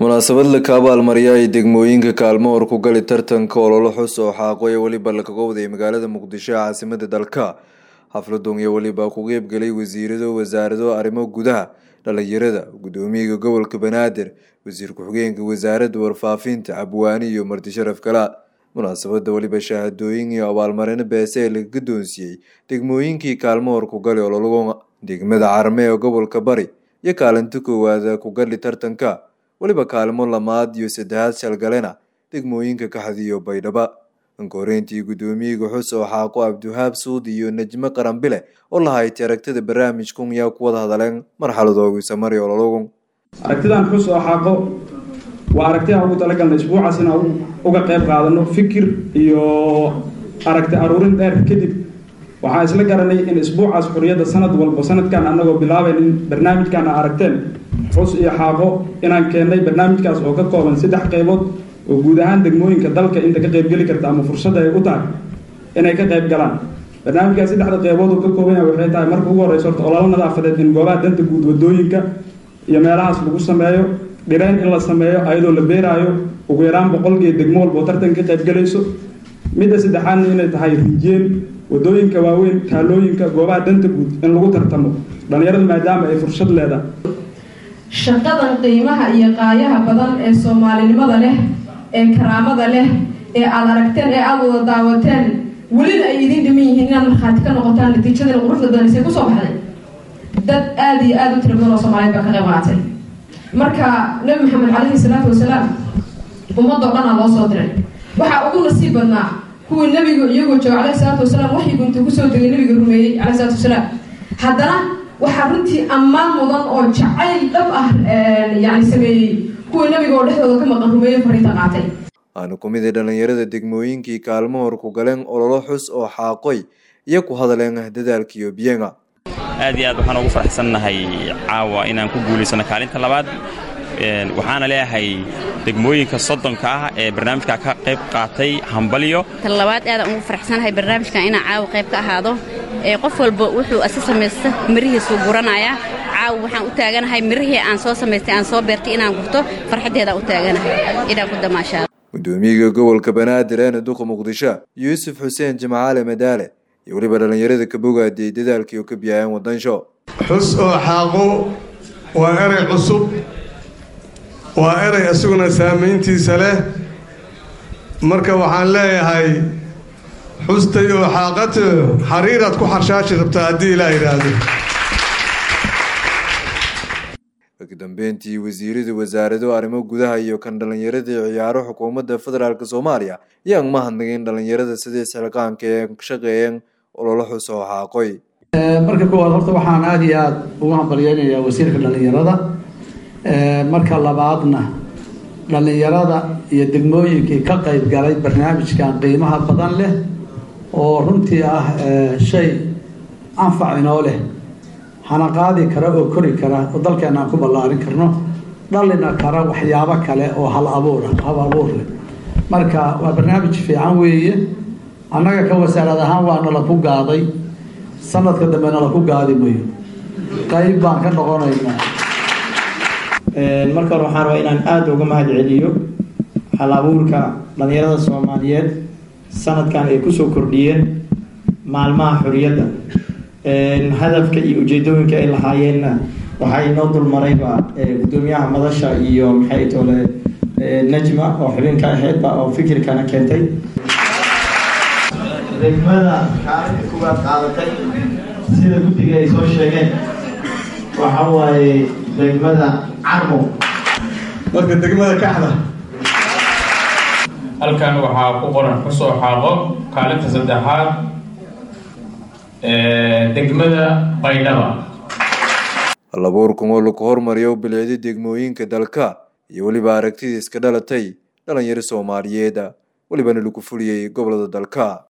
munaasabad laka abaalmariya ay degmooyinka kaalmo hor ku gali tartanka ololo xus oo xaaqo ee weliba lakaga waday magaalada muqdisho caasimada dalka xafladun iyo weliba ku qeybgalay wasiirado wasaarado arrimo gudaha dhalinyarada gudoomiyaga gobolka banaadir wasiir ku-xigeenka wasaaradda warfaafinta cabwaani iyo marti sharaf kala munaasabada weliba shahaadooyin iyo abaalmarino beese ee laga guddoonsiiyey degmooyinkii kaalmo hor ku gali ololaga degmada carme ee gobolka bari iyo kaalinta koowaada ku gali tartanka weliba kaalmo lamaad iyo saddexaad shalgalena degmooyinka kaxdiyo baydhaba ankoreyntii guddoomiyaga xus oo xaaqo abdiwahaab suudi iyo najmo qarambile oo lahaytay aragtida barnaamijkun yaa ku wada hadaleen marxaladoogi samari olologun aragtidan xus oo xaaqo waa aragti aan ugu talagalna isbuucaas inaan uga qayb qaadano fikir iyo aragti aruurin dheer kadib waxaan isla garanay in isbuucaas xuriyadda sanad walba sanadkan anagoo bilaabayn in barnaamijkan a aragteen xus iyo xaaqo inaan keennay barnaamijkaas oo ka kooban saddex qaybood oo guud ahaan degmooyinka dalka inta ka qaybgeli karta ama fursadda ay u tahay inay ka qayb galaan barnaamijkaas saddexda qaybood uu ka kooban yahay waxay tahay marka ugu horreysa horta ololo nadaafadeed in goobaha danta guud wadooyinka iyo meelahaas lagu sameeyo dhirayn in la sameeyo ayadoo la beeraayo ugu yaraan boqolkiiyo degmo walba oo tartan ka qaybgalayso midda saddexaadna inay tahay rinjeen wadooyinka waaweyn taalooyinka goobaha danta guud in lagu tartamo dhalinyaradu maadaama ay fursad leedahay shaqadan qiimaha iyo qaayaha badan ee soomaalinimada leh ee karaamada leh ee aada aragteen ee aada wada daawateen welina ay idiin dhiman yihiin inaad markhaati ka noqotaan natiijadana quruxda badanisay kusoo baxday dad aada iyo aada u tira badan oo soomaaliyeed baa ka qayb qaatay marka nabi maxamed caleyhi salaatu wasalaam ummadoo dhan aa loo soo diray waxaa ugu nasiib badnaa kuwii nabigu iyagoo jooga caleyhi salaatu wasalaam waxyigu intuu kusoo degay nabiga rumeeyey caleyhi salaatu wasalaam haddana waxaa runtii ammaan mudan oo jacayl dhab ah yani sameeyey kuwii nabiga oo dhexdooda ka maqan rumeeye fariinta qaatay aanu ku mid a dhalinyarada degmooyinkii kaalmo hor ku galeen ololo xus oo xaaqoy iyo ku hadaleen dadaalkiiyo biyenga aad iyo aad waxaan ugu faraxsannahay caawa inaan ku guulaysano kaalinta labaad waxaana leeyahay degmooyinka soddonka ah ee barnaamijka ka qayb qaatay hambalyo tan labaad aadaan ugu faraxsanahay barnaamijkan inaan caawa qayb ka ahaado ee qof walba wuxuu asi samaysta mirihiisuu guranayaa caawa waxaan u taaganahay mirihii aan soo samaystay aan soo beertay inaan gurto farxaddeedaan u taaganahay inaan ku damaashaado gudoomiyaga gobolka banaadir eena duqa muqdisho yuusuf xuseen jimcaale madaale iyo weliba dhallinyarada ka bogaadiyey dadaalkii oo ka biyaayeen wadansho xus oo xaaqo waa erey cusub waa erey isaguna saamayntiisa leh marka waxaan leeyahay xustay oo xaaqato xariiraad ku xarshaashi rabtaa haddii ilaa yidhaahdo kadambeyntii wasiirada wasaarado arrimo gudaha iyo kan dhallinyaradii ciyaaro xukuumadda federaalk soomaaliya yaan mahadnagin dhallinyarada sidii xilqaanka ee shaqeeyeen ololo xus oo xaaqoy marka koowaad horta waxaan aada iyo aada ugu hambalyeynayaa wasiirka dhallinyarada marka labaadna dhallinyarada iyo degmooyinkii ka qayb galay barnaamijkan qiimaha badan leh oo runtii ah shay anfac inoo leh hana qaadi kara oo kori kara oo dalkeena aan ku ballaarin karno dhalina kara waxyaabo kale oo hal abuura hal abuur leh marka waa barnaamij fiican weeye annaga ka wasaarad ahaan waa nala ku gaaday sanadka dambe nala ku gaadi mayo qayb baan ka noqonaynaa marka hore waxaan rabaa inaan aada uga mahad celiyo hal abuurka dhalinyarada soomaaliyeed sanadkan ay kusoo kordhiyeen maalmaha xoriyadda hadafka iyo ujeedooyinka ay lahaayeenna waxaa inoo dulmarayba gudoomiyaha madasha iyo maxay tole najma oo xubinka ahaydba oo fikirkana keentay degmada kaalinka kuwaad qaadatay sida guddiga ay soo sheegeen waxa waaye degmada carmo marka degmada kaxda halkan waxaa ku qoran xusoo xaaqo kaalinta saddexaad degmada baydhaba halabuurkan oo lagu hormariyo bilicdi degmooyinka dalka iyo weliba aragtidii iska dhalatay dhalinyaro soomaaliyeeda welibana lagu fuliyey gobolada dalka